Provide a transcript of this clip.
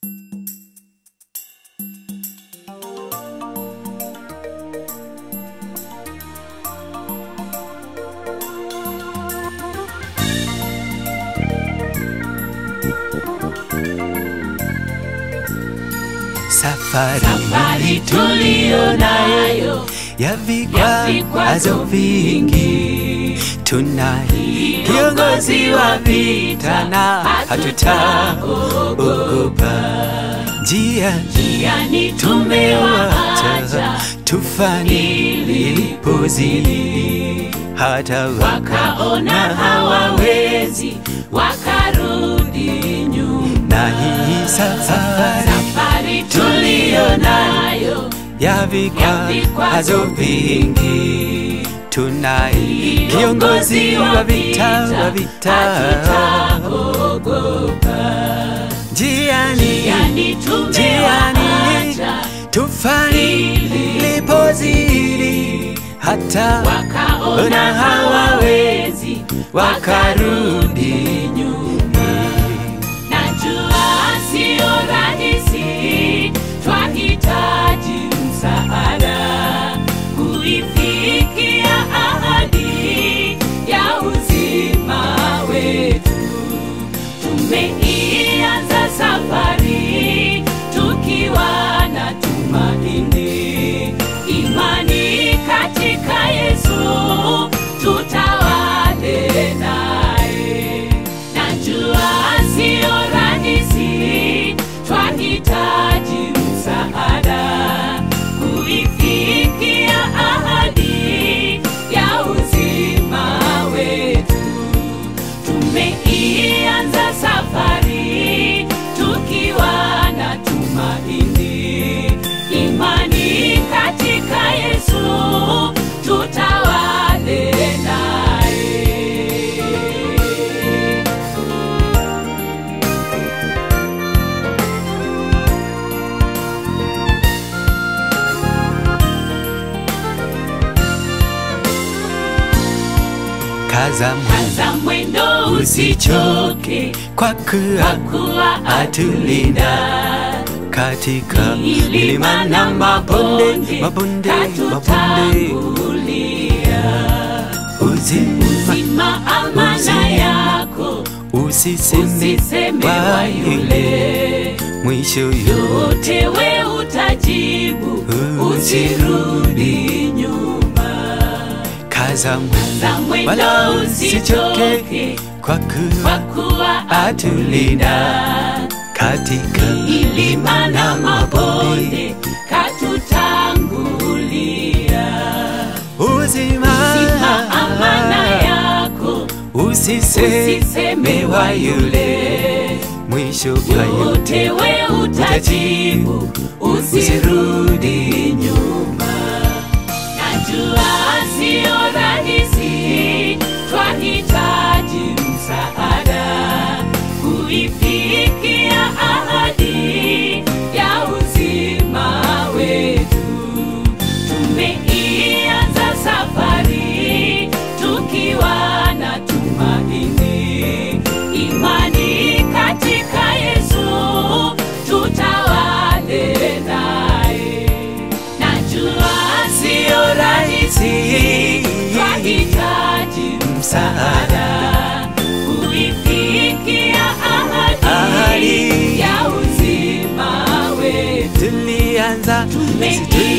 Safari, safari tuliyo nayo ya vikwazo vikwazo vingi, tunaye kiongozi wa vita na hatutaogopa. Njia yani tumewaacha wacha tufani ilipozidi, hata wakaona hawawezi wakarudi nyuma na hii safari safari tuliyo nayo ya vikwazo vingi, tunaye kiongozi wa vita wa vita hatutaogopa njiani yani tumewaacha tufani lipozidi, hata wakaona hawawezi wakarudi nyuma. Najua sio rahisi, twahitaji msaada kuifikia ahadi ya uzima wetu. Tumeianza safari tukiwa na tumaini, imani katika Yesu, tutawale naye. Najua sio rahisi, twahitaji msaada kuifikia ahadi ya uzima wetu. Tumeianza safari tukiwa na tumaini, imani katika Yesu, tutawale naye. kaza mwendo Kaza mwendo usichoke, kwa kwa kuwa kuwa atulinda katika milima na mabonde, mabonde, mabonde, katutangulia. uzima Zima amana yako, usiseme usiseme wa wa yule yule mwisho yo yote, we utajibu, usirudi nyuma. kaza mwendo Za mwendo wala usichoke usichoke, kwa kwa kuwa kuwa atulinda katika milima na mabonde katutangulia. uzima Zima amana yako, usiseme usiseme wa yule mwisho wa yote yote we utajibu, usirudi nyuma. Najua sio rahisi, twahitaji msaada kuifikia ahadi ya uzima wetu. Tumeianza safari tukiwa na tumaini, imani katika Yesu, tutawale naye. Najua sio rahisi, twahitaji msaada kuifikia ahadi Ahadi. ya uzima wetu. tulianza Tumeianza